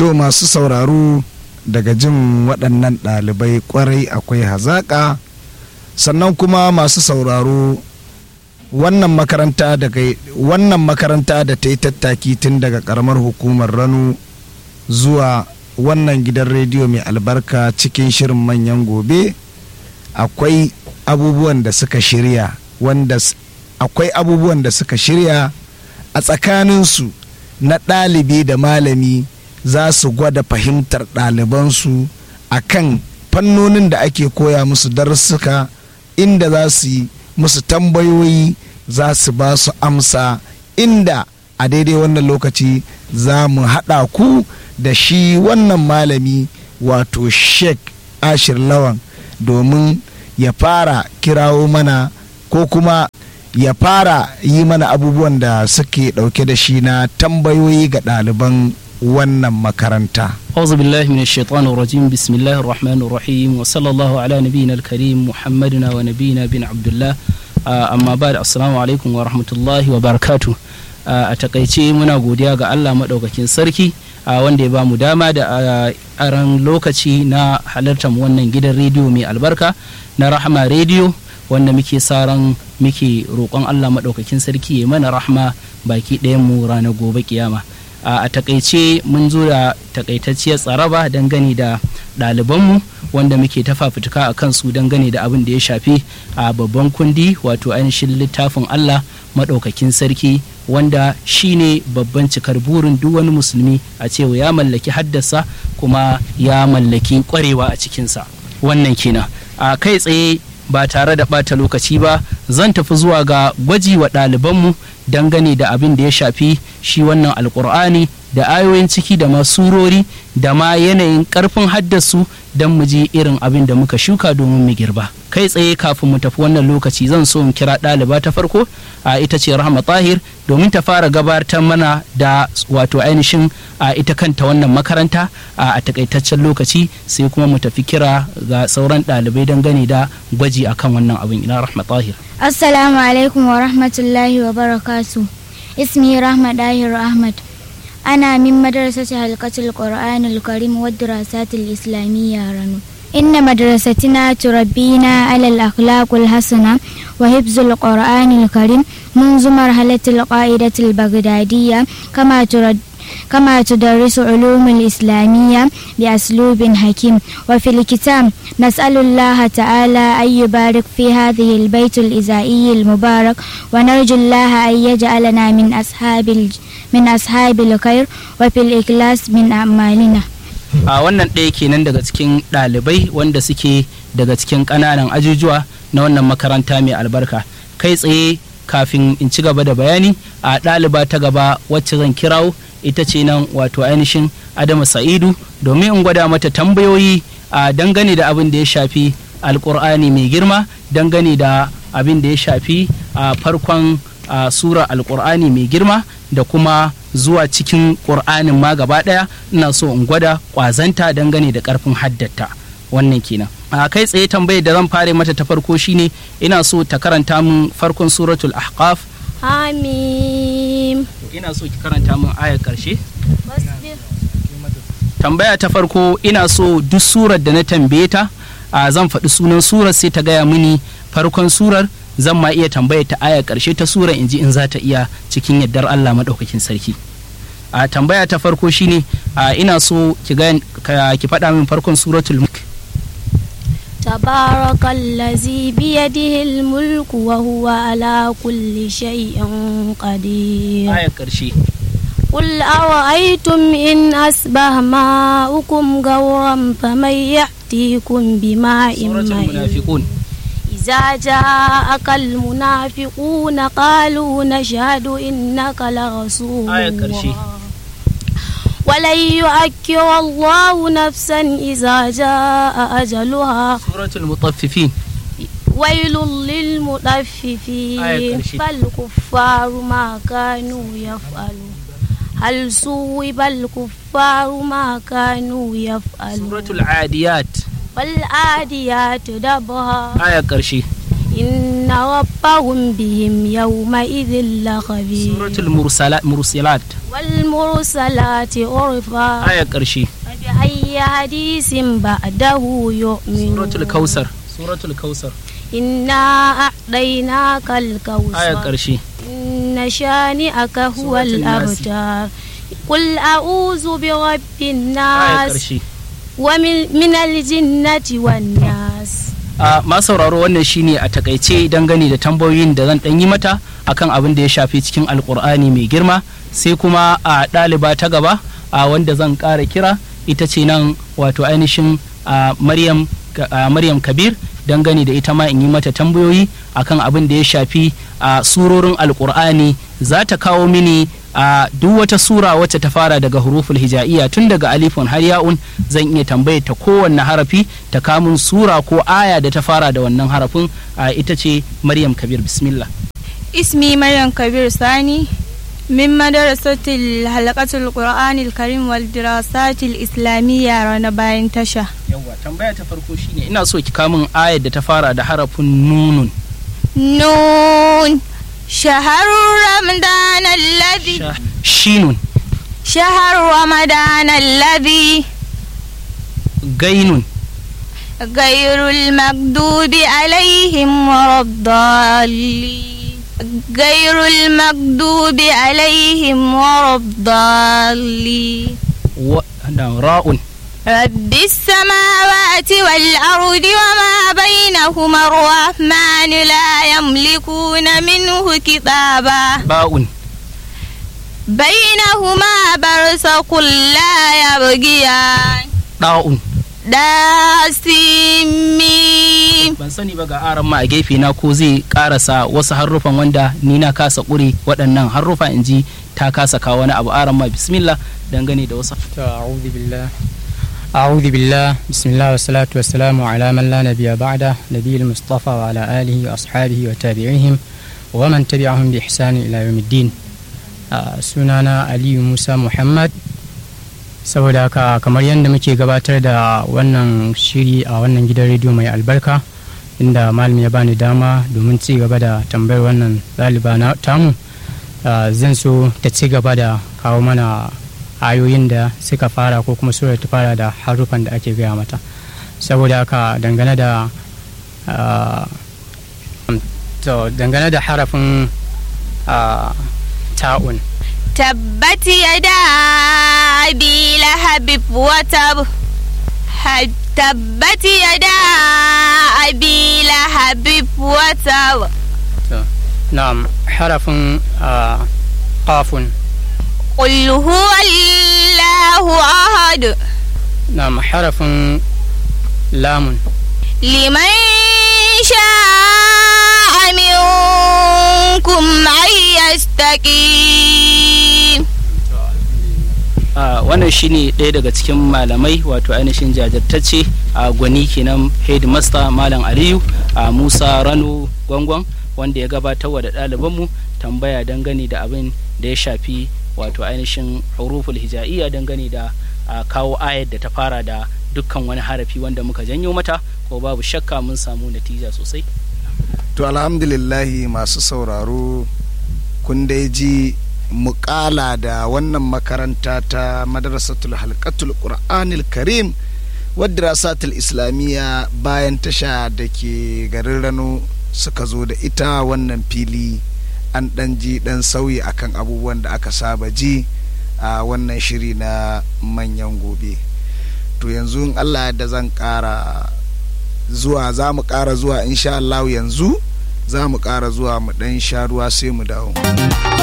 to masu sauraro daga jin waɗannan ɗalibai ƙwarai akwai hazaƙa sannan kuma masu sauraro wannan makaranta daga wannan makaranta da ta yi tattaki tun daga ƙaramar hukumar rano zuwa wannan gidan rediyo mai albarka cikin shirin manyan gobe akwai abubuwan da suka shirya wanda akwai abubuwan da suka shirya a tsakaninsu na ɗalibi da malami za su gwada fahimtar ɗalibansu a kan fannonin da ake koya musu darussuka inda za su yi musu tambayoyi za su ba su amsa inda a daidai wannan lokaci za mu haɗa ku da shi wannan malami wato sheik ashir lawan domin ya fara kirawo mana ko kuma ya fara yi mana abubuwan da suke ɗauke da shi na tambayoyi ga ɗaliban wannan makaranta. أعوذ بالله من الشيطان الرجيم بسم الله الرحمن الرحيم وصلى الله على نبينا الكريم محمدنا ونبينا بن عبد الله أما بعد السلام عليكم ورحمة الله وبركاته a takaice muna godiya ga Allah maɗaukakin sarki wanda ya ba mu dama da aran lokaci na halartar wannan gidan rediyo mai albarka na rahama rediyo wanda muke saran muke roƙon Allah maɗaukakin sarki ya mana rahama baki ɗayan mu ranar gobe kiyama a takaice mun zo da takaitacciyar tsaraba dangane da ɗalibanmu wanda muke ta fafutuka a kansu dangane da abin da ya shafi a babban kundi wato ainihin littafin Allah maɗaukakin sarki wanda shine babban cikar burin duk wani musulmi a cewa ya mallaki haddasa kuma ya mallaki kwarewa a cikinsa wannan kenan a kai tsaye ba tare da ɓata lokaci ba zan tafi zuwa ga gwaji wa ɗalibanmu dangane da abin da ya shafi shi wannan alkur'ani da ayoyin ciki da masurori da ma yanayin ƙarfin haddasu don mu ji irin abin da muka shuka domin mu girba kai tsaye kafin mu tafi wannan lokaci zan so in kira ɗaliba ta farko a ita ce rahama tahir domin ta fara gabatar mana da wato ainihin a ita kanta wannan makaranta a takaitaccen lokaci sai kuma mu tafi kira ga sauran ɗalibai dangane da gwaji akan wannan abin ina rahama tahir assalamu alaikum wa rahmatullahi wa barakatu ismi rahma dahir ahmad أنا من مدرسة حلقة القرآن الكريم والدراسات الإسلامية رنو إن مدرستنا تربينا على الأخلاق الحسنة وحفظ القرآن الكريم منذ مرحلة القاعدة البغدادية كما ترد كما تدرس علوم الإسلامية بأسلوب حكيم وفي الكتاب نسأل الله تعالى أن يبارك في هذه البيت الإزائي المبارك ونرجو الله أن يجعلنا من أصحاب من أصحاب الخير وفي الإخلاص من أعمالنا a wannan ɗaya kenan daga cikin ɗalibai wanda suke daga cikin ƙananan ajujuwa na wannan makaranta mai albarka kai tsaye kafin in ci gaba da bayani a ɗaliba ta gaba wacce zan kirawo ita ce nan wato ainihin adama sa'idu domin in gwada mata tambayoyi a dangane da abin da ya shafi alkur'ani mai girma dangane da abin da ya shafi a farkon sura alkur'ani mai girma da kuma zuwa cikin ƙur'anin ma gaba ɗaya ina so in gwada ƙwazanta dangane da ƙarfin haddata wannan kenan a kai tsaye tambayar da zan fara mata ta farko shine ina so ta karanta min farkon suratul ahqaf Hamim. ina so ki karanta min ayar karshe tambaya ta farko ina so duk surar da na tambaye ta a zan faɗi sunan surar sai ta gaya mini farkon surar zan ma iya tambaya ta ayar karshe ta surar in ji in za ta iya cikin yardar Allah maɗaukakin sarki a tambaya ta farko shine a ina so ki ki faɗa min farkon suratul mulk تبارك الذي بيده الملك وهو على كل شيء قدير ayar karshe قل أرأيتم إن أصبح ماؤكم غورا فمن يأتيكم بماء suratul معين munafiqun إذا جاءك المنافقون قالوا نشهد إنك لرسول آية كرشي. الله ولن يؤكر الله نفسا إذا جاء أجلها suratul mutaffifin ويل آية للمطففين كرشي. فالكفار ما كانوا يفعلون هل صوب الكفار ما كانوا يفعلون suratul adiyat والعاديات دبها ayar karshe إن ربهم بهم يومئذ لخبير suratul mursala- mursalat والمرسلات عرفا aya ƙarshe فبأي حديث بعده يؤمنون suratul kausar suratul kausar إنا أعطيناك aya الكوثر ƙarshe إن شانئك هو سورة الناس. الأبتر قل أعوذ برب aya الناس ƙarshe ومن من الجنة والناس a ma sauraro wannan shine a takaice dangane da tambayoyin da zan ɗan yi mata akan abin da ya shafi cikin alkur'ani mai girma sai kuma a ɗaliba ta gaba a wanda zan ƙara kira ita ce nan wato ainihin a maryam a maryam kabir dangane da ita ma in yi mata tambayoyi akan abin da ya shafi a surorin alkur'ani za ta kawo mini a duk wata sura wacce ta fara daga huruful hija'iyya tun daga alifun har ya'un zan iya tambayar ta kowanne harafi ta kamun sura ko aya da ta fara da wannan harafin a ita ce maryam kabir bismillah اسمي مريم كبير ثاني من مدرسة الحلقة القرآن الكريم والدراسات الإسلامية رانا باين تشا yawwa tambaya ta farko shine ina so ki kamun ayar da ta fara da harafin nunun نون شهر رمضان الذي Sha- shinun شهر رمضان الذي gainun غير المكذوب عليهم ولا الضالين غير المكذوب عليهم ولا الضالين wa da ra'un رب السماوات والأرض وما بينهما الرحمن لا يملكون منه كتابا ba'un بينهما برزق لا يبغيان da'un داسمين ban sani ba ga aran ma a gefe na ko zai karasa wasu harufan wanda ni na kasa ƙure waɗannan harufa in ji ta kasa kawo wani abu aran ma bismillah dangane da wasu To, أعوذ بالله أعوذ بالله بسم الله والصلاة والسلام على من لا نبي بعده نبي المصطفى وعلى آله وأصحابه وتابعيهم ومن تبعهم بإحسان إلى يوم الدين آه، sunana Aliyu Musa Muhammad saboda haka kamar yadda muke gabatar da wannan shiri a wannan gidan rediyo mai albarka inda malam ya bani dama domin ci gaba da tambayar wannan ɗaliba na tamu ah, zan so ta ci gaba da kawo mana ayoyin da suka fara ko kuma surar ta fara da harufan da ake gaya mata saboda haka dangane da ah, to dangane da harafin ah, ta'un تبت يدا أبي لهب وتب ه- تبت يدا أبي لهب وتب na'am harafin ah, qafun قل هو الله أحد na'am harafin lamun لمن شاء منكم أن يستقيم a wannan shine ɗaya daga cikin malamai wato ainihin jajirtacce a gwani kenan headmaster malam aliyu a musa rano gwangwan wanda ya gabatar da ɗalibanmu tambaya dangane da abin da ya shafi wato ainihin huruful hija'iyya dangane da a, kawo ayar da ta fara da dukkan wani harafi wanda muka janyo mata ko babu shakka mun samu natija sosai to alhamdulillahi masu sauraro kun dai ji mukala da wannan makaranta ta madrasatul halkatul qur'anil karim wadda rasatul islamiyya bayan tasha da ke garin rano suka zo da ita wannan fili an dan ji dan sauyi akan abubuwan da aka saba ji a wannan shiri na manyan gobe to yanzu in allah da zan kara zuwa za mu kara zuwa insha Allah yanzu za mu kara zuwa mu dan sha ruwa sai mu dawo